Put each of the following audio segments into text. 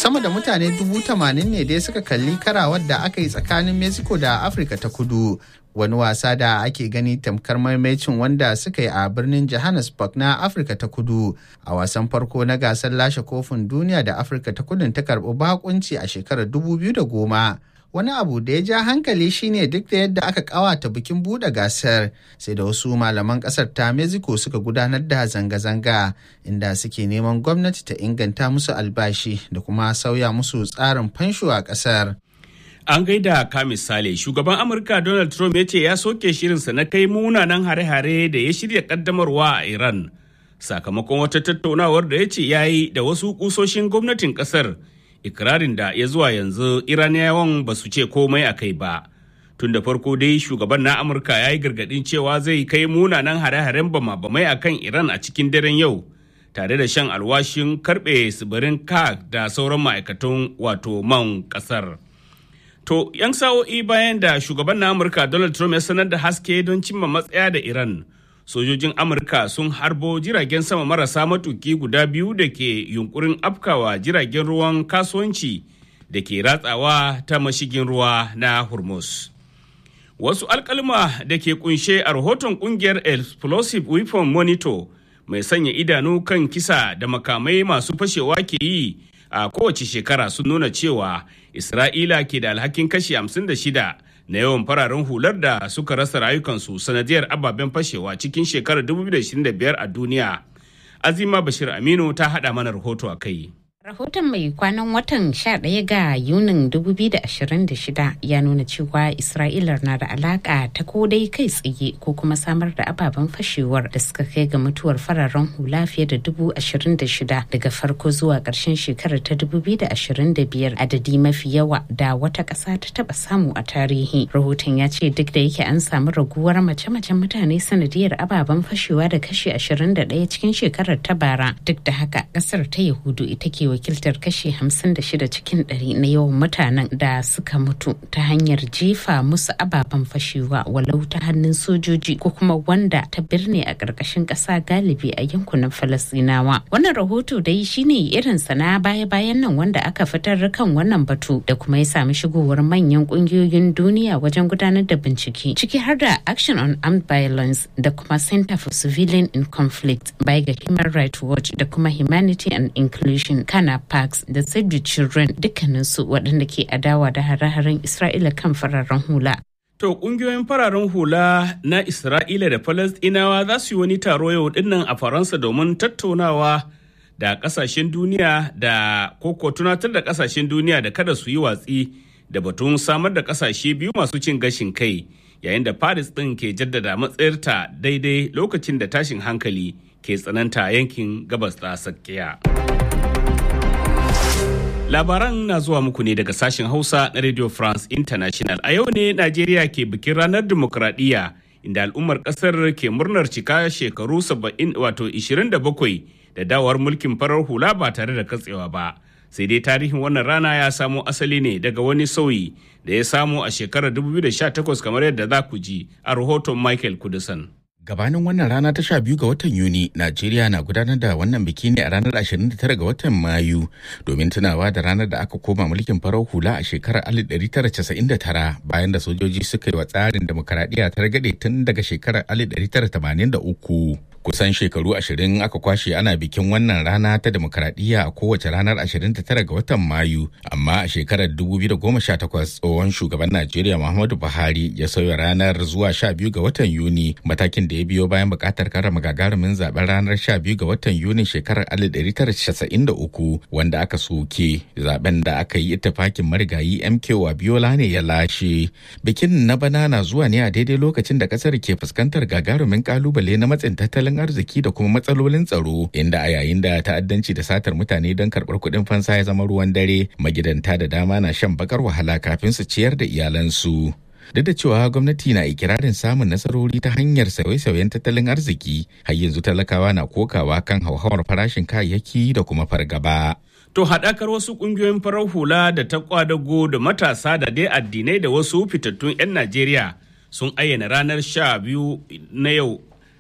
sama da mutane dubu tamanin ne dai suka kalli karawar da aka yi tsakanin mexico da afirka ta kudu wani wasa da ake gani tamkar maimacin wanda suka yi a birnin johannesburg na afirka ta kudu a wasan farko na gasar lashe kofin duniya da afirka ta kudun ta karbi bakunci a shekarar 2010 wani abu da ya ja hankali shine duk da yadda aka kawata bikin buɗe gasar sai da wasu malaman ƙasar ta mexico suka gudanar da zanga-zanga inda suke neman gwamnati ta inganta musu albashi da kuma sauya musu tsarin fansho a ƙasar. An gaida ka misali shugaban Amurka Donald Trump ya ce ya soke shirinsa na kai munanan hare-hare da ya shirya kaddamarwa a Iran sakamakon wata tattaunawar da ya ce ya yi da wasu kusoshin gwamnatin kasar ikirarin da ya zuwa yanzu Iraniyawan ba su ce komai a kai ba. Tun da farko dai shugaban na Amurka ya yi gargadin cewa zai kai munanan hare-haren bama-bamai a kan Iran a cikin daren yau. tare da shan alwashin karbe tsibirin kak da sauran ma'aikatan wato man kasar. To, 'yan sa'o'i bayan da shugaban na Amurka Donald Trump ya sanar da haske don cimma matsaya da Iran, sojojin Amurka sun harbo jiragen sama marasa matuki guda biyu da ke yunkurin afkawa jiragen ruwan kasuwanci da ke ratsawa ta mashigin ruwa na Hormuz. Wasu alkalma da ke kunshe a rahoton kungiyar Explosive Weapon Monitor mai sanya idanu kan kisa da makamai masu fashewa ke yi a kowace shekara sun nuna cewa Isra'ila ke da alhakin kashi 56 na yawan fararen hular da suka rasa rayukansu sanadiyar ababen fashewa cikin shekarar 2025 a duniya. Azima Bashir Aminu ta haɗa mana rahoto a kai. Rahoton mai kwanan watan 11 ga Yunin 2026 ya nuna cewa Isra'ila na da alaka ta ko dai kai tsaye ko kuma samar da ababen fashewar da suka kai ga mutuwar fararen hula fiye da 26,000 daga farko zuwa ƙarshen shekarar ta 2025 adadi mafi yawa da wata ƙasa ta taba samu a tarihi. Rahoton ya ce duk da yake an samu raguwar mace-macen mutane sanadiyar ababen fashewa da kashi 21 cikin shekarar ta bara duk da haka ƙasar ta Yahudu ita ke wakiltar kashi 56 cikin ɗari na yawan mutanen da suka mutu ta hanyar jefa musu ababen fashewa walau ta hannun sojoji ko kuma wanda ta birne a ƙarƙashin ƙasa galibi a yankunan falasinawa wannan rahoto dai shine irin na baya-bayan nan wanda aka fitar kan wannan batu da kuma ya sami shigowar manyan ƙungiyoyin duniya wajen gudanar da bincike ciki har da action on armed violence da kuma center for civilian in conflict baya ga human rights watch da kuma humanity and inclusion kana parks da save the children dukkaninsu waɗanda ke adawa da hare-haren isra'ila kan fararen hula To ƙungiyoyin fararen hula na Isra'ila da Falasɗinawa za su yi wani taro yau dinnan a Faransa domin tattaunawa da ƙasashen duniya da koko tunatar da ƙasashen duniya da kada su yi watsi da batun samar da ƙasashe biyu masu cin gashin kai yayin da Paris ɗin ke jaddada matsayarta daidai lokacin da tashin hankali ke tsananta yankin gabas ta tsakiya. Labaran na zuwa muku ne daga sashen Hausa na Radio France International. A yau ne Najeriya ke bikin ranar dimokuraɗiyya inda al'ummar ƙasar ke murnar cika shekaru 70 wato 27 da dawar mulkin farar hula ba tare da katsewa ba. Sai dai tarihin wannan rana ya samo asali ne daga wani sauyi da ya samu a shekarar 2018 kamar yadda za ku ji a rahoton Michael Kudusan. Gabanin wannan rana ta sha biyu ga watan Yuni, Najeriya na gudanar da wannan biki ne a ranar 29 ga watan Mayu domin tunawa da ranar da aka koma mulkin farar hula a shekarar 1999 bayan da sojoji suka yi wa tsarin demokaradiyya ta ragade tun daga shekarar 1983. Kusan shekaru ashirin aka kwashe ana bikin wannan rana ta demokaradiyya a kowace ranar 29 ga watan Mayu, amma a shekarar 2018 tsohon shugaban Najeriya Muhammadu Buhari ya sauya ranar zuwa 12 ga watan Yuni matakin da ya biyo bayan bukatar karama gagarumin zaben ranar 12 ga watan Yuni shekarar 1993 wanda aka soke zaben da aka yi ittifakin marigayi MK Wabiola ne ya lashe. Bikin na bana na zuwa ne a daidai lokacin da kasar ke fuskantar gagarumin kalubale na matsin tattalin arziki da kuma matsalolin tsaro inda a yayin da ta'addanci da satar mutane don karɓar kuɗin fansa ya zama ruwan dare magidanta da dama na shan bakar wahala kafin su ciyar da iyalansu. duk da cewa gwamnati na ikirarin samun nasarori ta hanyar sauye-sauyen tattalin arziki har yanzu talakawa na kokawa kan hauhawar farashin kayayyaki da kuma fargaba. To haɗakar wasu ƙungiyoyin farar hula da ta kwadago da matasa da dai addinai da wasu fitattun 'yan Najeriya sun ayyana ranar sha biyu na yau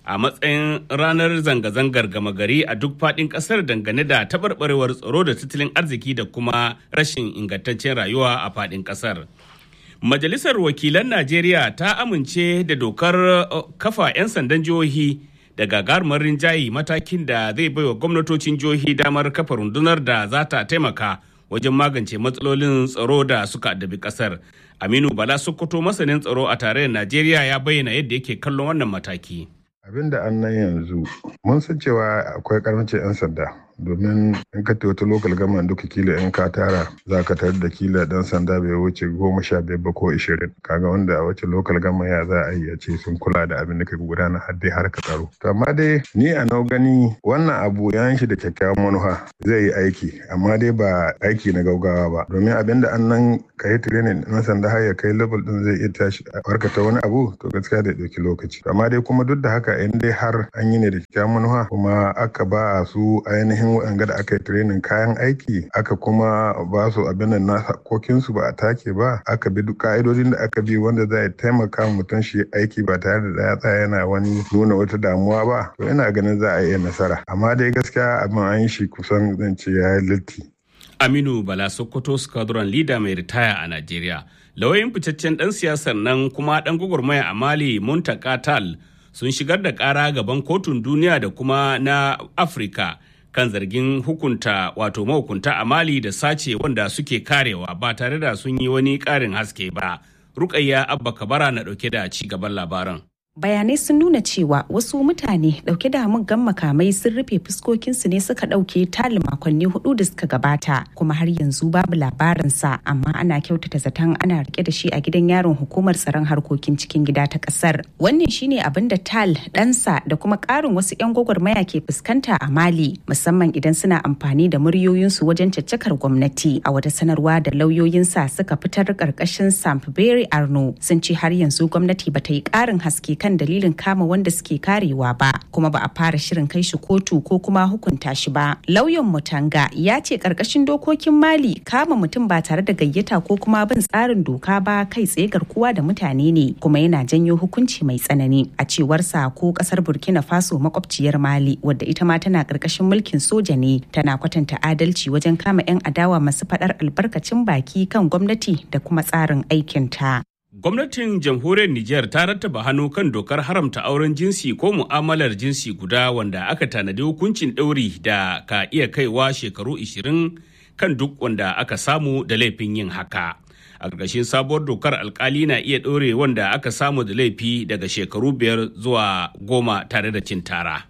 a matsayin ranar zanga-zangar gama gari a duk faɗin ƙasar dangane da taɓarɓarewar tsaro da tattalin arziki da kuma rashin ingantaccen rayuwa a faɗin ƙasar. Majalisar Wakilan Najeriya ta amince da dokar kafa 'yan sandan jihohi da gagarumar rinjaye matakin da zai baiwa gwamnatocin jihohi damar kafa rundunar da za ta taimaka wajen magance matsalolin tsaro da suka addabi kasar. Aminu Bala Sokoto masanin tsaro a tarayyar Najeriya ya bayyana yadda yake kallon wannan mataki. Abin da an nan yanzu mun san cewa akwai karancin 'yan sanda domin in ka wata lokal gama duka kila in ka tara za ka tarar da kila dan sanda bai wuce goma sha biyar ba ko ishirin kaga wanda a wace lokal gama ya za a yi a ce sun kula da abin da ka gudana har dai har ka tsaro to amma dai ni a nau gani wannan abu ya shi da kyakkyawan manufa zai yi aiki amma dai ba aiki na gaugawa ba domin abin da an nan ka yi training na sanda har ya kai level din zai iya tashi a warkata wani abu to gaskiya da ɗauki lokaci amma dai kuma duk da haka in dai har an yi ne da kyakkyawan manufa kuma aka ba su ainihin ainihin waɗanda da aka yi training kayan aiki aka kuma ba su abin da na hakokinsu ba a take ba aka bi duk ka'idodin da aka bi wanda zai taimaka mutum shi aiki ba tare da ya tsaya yana wani nuna wata damuwa ba to ina ganin za a iya nasara amma dai gaskiya abin an yi shi kusan zan ce ya yi litti. Aminu Bala Sokoto Squadron Leader mai ritaya a Najeriya. Lauyoyin fitaccen ɗan siyasar nan kuma ɗan gwagwarmaya a Mali Muntaka Tal sun shigar da ƙara gaban kotun duniya da kuma na Afirka kan zargin hukunta wato mahukunta a mali da sace wanda suke karewa ba tare da sun yi wani ƙarin haske ba rukayya abba kabara na ɗauke da ci gaban labaran bayanai sun nuna cewa wasu mutane dauke da muggan makamai sun rufe fuskokinsu ne suka dauke tali makonni hudu da suka gabata kuma har yanzu babu labarinsa amma ana kyautata zaton ana rike da shi a gidan yaron hukumar tsaron harkokin cikin gida ta kasar wannan shine abin da tal ɗansa da kuma ƙarin wasu 'yan gwagwarmaya ke fuskanta a mali musamman idan suna amfani da muryoyinsu wajen caccakar gwamnati a wata sanarwa da lauyoyinsa suka fitar ƙarƙashin sampberry arno sun ce har yanzu gwamnati bata yi ƙarin haske kan dalilin kama wanda suke karewa ba kuma ba a fara shirin kai shi kotu ko kuma hukunta shi ba lauyan mutanga ya ce karkashin dokokin mali kama mutum ba tare da gayyata ko kuma bin tsarin doka ba kai tsaye garkuwa da mutane ne kuma yana janyo hukunci mai tsanani a cewar sa ko kasar burkina faso makwabciyar mali wadda ita ma tana karkashin mulkin soja ne tana kwatanta adalci wajen kama 'yan adawa masu faɗar albarkacin baki kan gwamnati da kuma tsarin aikinta. Gwamnatin jamhuriyar Nijar ta rattaba hannu kan dokar haramta auren jinsi ko mu'amalar jinsi guda wanda aka tanadi hukuncin ɗauri da ka iya kaiwa shekaru 20 kan duk wanda aka samu da laifin yin haka. A ƙarƙashin sabuwar dokar alkali na iya ɗaure wanda aka samu da laifi daga shekaru biyar zuwa goma tare da cin tara.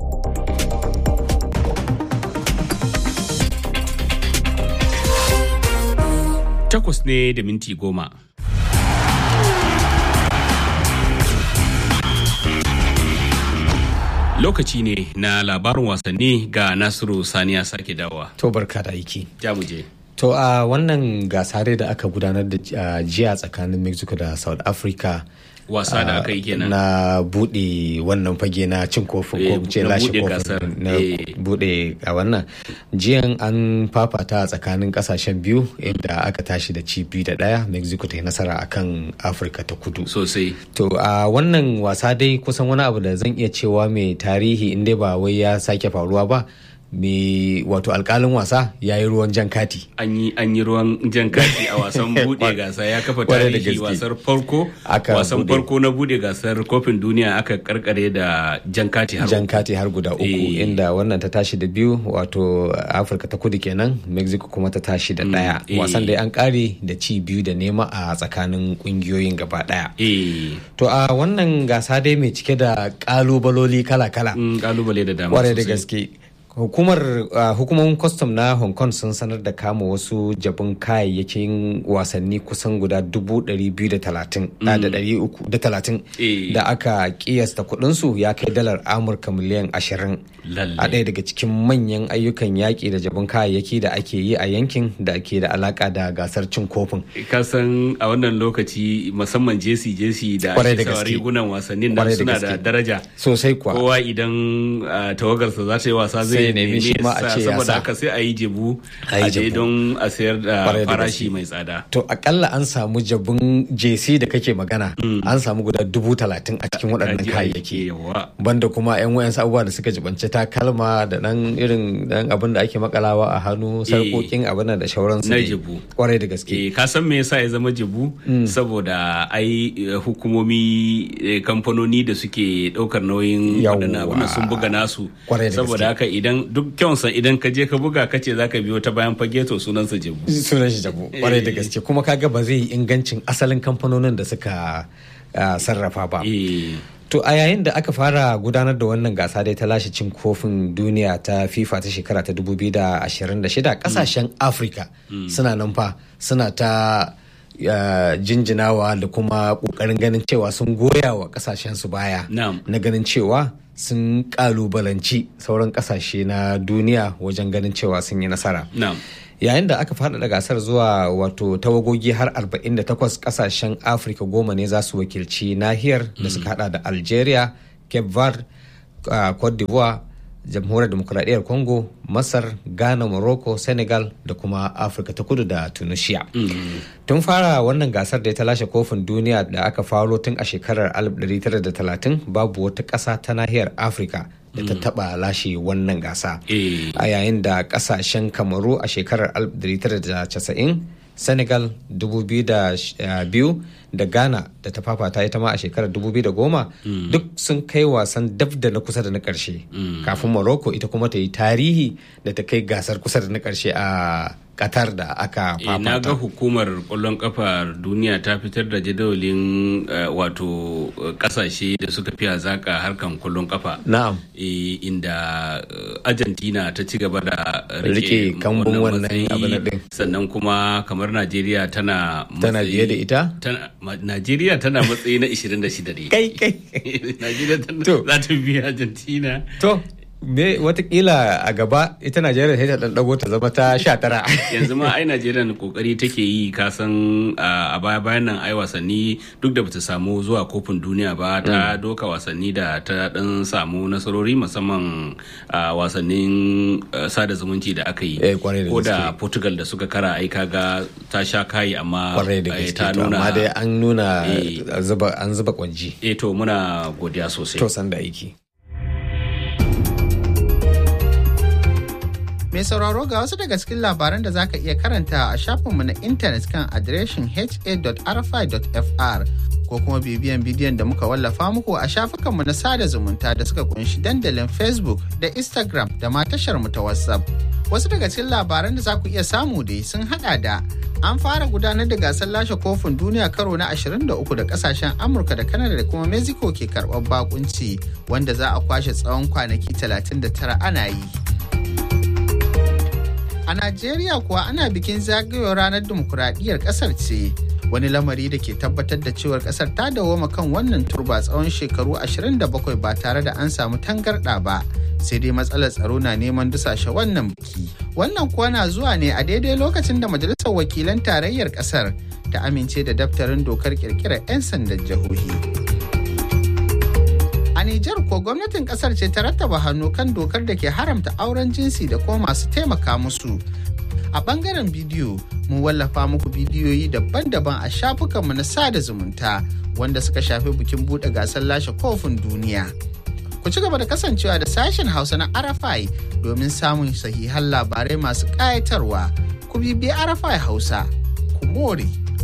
Takwas ne da minti goma. lokaci ne na labarin wasanni ga nasiru saniya sake dawa to barka da aiki jamuje to a uh, wannan gasare da aka gudanar da uh, jiya tsakanin mexico da south africa wasa da aka yi kenan na bude wannan fage na cin kofin ko ce lashe kofin na bude a wannan jiyan an fafata a tsakanin kasashen biyu inda aka tashi da ci biyu da daya mexico ta yi nasara akan afirka ta kudu sosai to a wannan wasa dai kusan wani abu da zan iya cewa mai tarihi inda ba wai ya sake faruwa ba me wato alkalin wasa ya yi ruwan jan kati an yi ruwan jan kati a wasan bude gasa ya kafa tarihi wasar farko wasan farko na bude gasar kofin duniya aka karkare da jan kati har jan kati har guda uku e. inda wannan ta tashi da biyu wato afirka ta kudu kenan mexico kuma ta tashi da daya mm. e. wasan da an kare da ci biyu da nema a tsakanin kungiyoyin gaba daya e. to a wannan gasa dai mai cike da kalubaloli kala-kala kalubale da dama kwarai da gaske hukumar uh, hukumomin kwastam na hong kong sun sanar da kama wasu jabin kayayyakin wasanni kusan guda 230 da aka kiyasta kudinsu ya kai dalar amurka miliyan 20 a ɗaya daga cikin manyan ayyukan yaƙi da jabin kayayyaki da ake yi a yankin da ke da alaka da gasar cin kofin kasan a wannan lokaci musamman jesi jesi da ake sawa rigunan wasannin nan suna da daraja sosai kuwa kowa idan tawagarsa za ta yi wasa zai sai nemi shi ma a ce ya saboda sa haka sai a yi jebu A yi a je jebu. don a sayar da Kwarai da farashi gaske. mai tsada to akalla an samu jabun jc da kake magana an samu guda dubu talatin a cikin waɗannan Kaji kayayyaki aiki, yawa banda kuma yan wayansu abubuwa da suka jibanci takalma da dan irin dan abin da ake makalawa a hannu sarkokin abin nan da shauransu na dai. jebu kwarai da gaske Eh, ka san me yasa ya zama jebu saboda ai eh, hukumomi eh, kamfanoni da suke daukar nauyin Yawwa. waɗannan abin sun buga nasu Kwarai da saboda gaske. haka idan duk kyansa idan ka je ka buga ka ce zaka biyo ta bayan fage to sunansa jebu sunan shi jabu kwarai da gaske kuma kaga ba zai yi ingancin asalin kamfanonin da suka ah, sarrafa ba Eh, To a yayin da aka fara gudanar da wannan gasa dai ta lashe cin kofin duniya ta FIFA ta shekara ta 2026 kasashen Afirka suna nan fa suna ta uh, jinjinawa da kuma kokarin ganin cewa sun goya wa kasashen su baya Na'am. na ganin cewa sun kalubalanci sauran kasashe na duniya wajen ganin cewa sun yi nasara. na'am yayin da aka faɗaɗa gasar zuwa wato tawagogi har 48 kasashen afirka goma ne za su wakilci nahiyar da suka hada da algeria cape verde uh, cote d'ivoire jamhuriyar demokuraɗiyyar congo masar ghana morocco senegal da kuma afirka ta kudu da tunisia tun fara wannan gasar da ta lashe kofin duniya da aka faro tun a shekarar 1930 babu wata ƙasa ta nahiyar afirka da ta taɓa lashe wannan gasa Eh. a yayin da kasashen kamaru a shekarar 1990 senegal 2002 da ghana da ta fafata ita ma a shekarar 2010 duk sun kai wasan daf da na kusa da na karshe kafin morocco ita kuma ta yi tarihi da ta kai gasar kusa da na karshe a qatar da aka Eh, na ga fafata hukumar kwallon kafar duniya ta fitar da jadawalin eh, wato eh, kasashe da suka fi hazaka harkan kwallon kafa na'am Eh, inda eh, argentina ta ci gaba da Rike kambun wannan matsayi. abin nan din. sannan kuma kamar najeriya tana tana matsayi- biye da ita tana- ma- najeriya tana matsayi na 26 ne kai kai najeriya tana To. za ta biya argentina to me watakila a gaba ita najeriya sai ta dan dago ta zama ta 19 yanzu ma ai najeriya na kokari take yi kasan a baya bayan nan ai wasanni duk da bata samu zuwa kofin duniya ba ta doka wasanni da ta dan samu nasarori musamman a wasannin eh, sada zumunci da aka yi Eh, kwarai da ko da gaske. portugal da suka kara ai kaga ta sha kayi amma kwarai da eh, gaske ta to nuna amma dai an nuna Eh. zuba an zuba kwanji eh to muna godiya sosai to san da aiki Mai sauraro ga wasu daga cikin labaran da zaka iya karanta a shafinmu na intanet kan adireshin ha.rfi.fr ko kuma bibiyan bidiyon da muka wallafa muku a shafukanmu na sada zumunta da suka kunshi dandalin Facebook da Instagram da ma tashar mu ta WhatsApp. Wasu daga cikin labaran da za ku iya samu dai sun hada da an fara gudanar da gasar lashe kofin duniya karo na 23 da kasashen Amurka da Canada da kuma Mexico ke karɓar bakunci wanda za a kwashe tsawon kwanaki 39 ana yi. A Najeriya kuwa ana bikin zagayowar ranar dimokuraɗiyyar ƙasar ce. Wani lamari da ke tabbatar da cewar ƙasar ta dawoma kan wannan turba tsawon shekaru 27 ba tare da an samu tangarɗa ba. Sai dai matsalar tsaro na neman dusashe wannan biki. Wannan kuwa na zuwa ne a daidai lokacin da Majalisar Wakilan Tarayyar ƙasar ta amince da daftarin dokar ƙirƙirar 'yan sandan jihohi. A Nijar ko gwamnatin kasar ce ta rattaba hannu kan dokar da ke haramta auren jinsi da kuma masu taimaka musu. A bangaren bidiyo, mun wallafa muku bidiyoyi daban-daban a shafukanmu na sada zumunta wanda suka shafi bikin buɗe gasar lashe kofin duniya. Ku ci gaba da kasancewa da sashen Hausa na Arafai domin samun sahihan labarai masu ƙayatarwa. Ku bibiyi Arafai Hausa, ku more.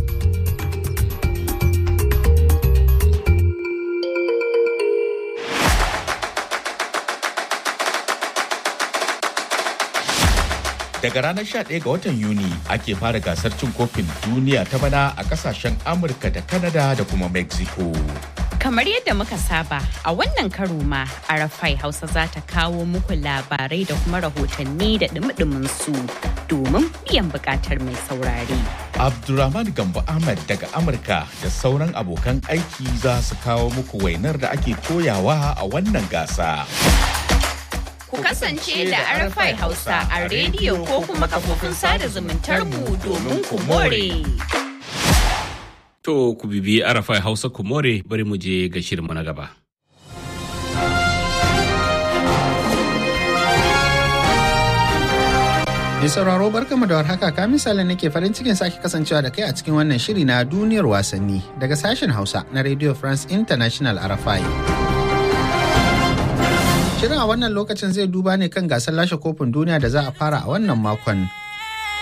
Daga ranar 11 ga watan Yuni ake fara gasar cin kofin duniya ta bana a kasashen Amurka da Canada da kuma Mexico. Kamar yadda muka saba a wannan karo ma Arafai Hausa za ta kawo muku labarai da kuma rahotanni da dumi su domin biyan bukatar mai saurare. Abdulrahman Gambo Ahmad daga Amurka da sauran abokan aiki za su kawo muku wainar da ake koyawa a wannan gasa. Ku kasance da Arafai Hausa a rediyo ko kuma kafofin sada zumuntar mu domin ku more. to ku bibi arafai hausa ku more bari mu je ga shirinmu na gaba Mai sauraro barkamu da warhaka ka misalin nake farin cikin sake kasancewa da kai a cikin wannan shiri na duniyar wasanni daga sashen Hausa na Radio France International RFI. Shirin a wannan lokacin zai duba ne kan gasar lashe kofin duniya da za a fara a wannan makon